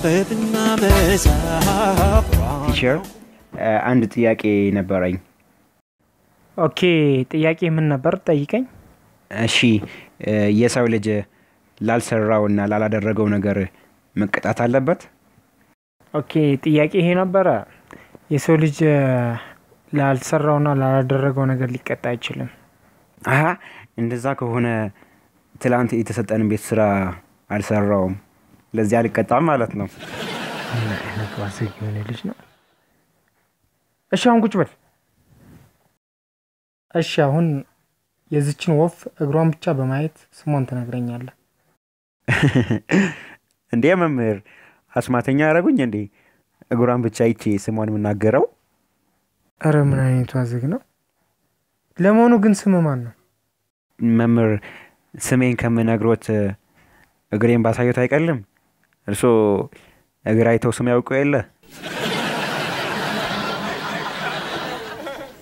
ማንበብና መጻፍ ቲቸር አንድ ጥያቄ ነበረኝ። ኦኬ ጥያቄ ምን ነበር ጠይቀኝ እሺ የሰው ልጅ ላልሰራው እና ላላደረገው ነገር መቀጣት አለበት? ኦኬ ጥያቄ ይሄ ነበረ የሰው ልጅ ላልሰራውና ላላደረገው ነገር ሊቀጣ አይችልም አሀ እንደዛ ከሆነ ትላንት የተሰጠን ቤት ስራ አልሰራውም፣ ለዚህ አልቀጣም ማለት ነው። ምን አይነት ዋዘግ የሆነ ልጅ ነው እሺ አሁን ቁጭ በል እሺ አሁን የዚችን ወፍ እግሯን ብቻ በማየት ስሟን ትነግረኛለህ እንዴ መምህር አስማተኛ ያደረጉኝ እንዴ? እግሯን ብቻ ይቼ ስሟን የምናገረው? እረ ምን አይነቱ ዋዘግ ነው ለመሆኑ ግን ስም ማን ነው መምህር ስሜን ከምነግሮት እግሬን ባሳየት አይቀልም? እርሶ እግር አይተው ስም ያውቁ የለ?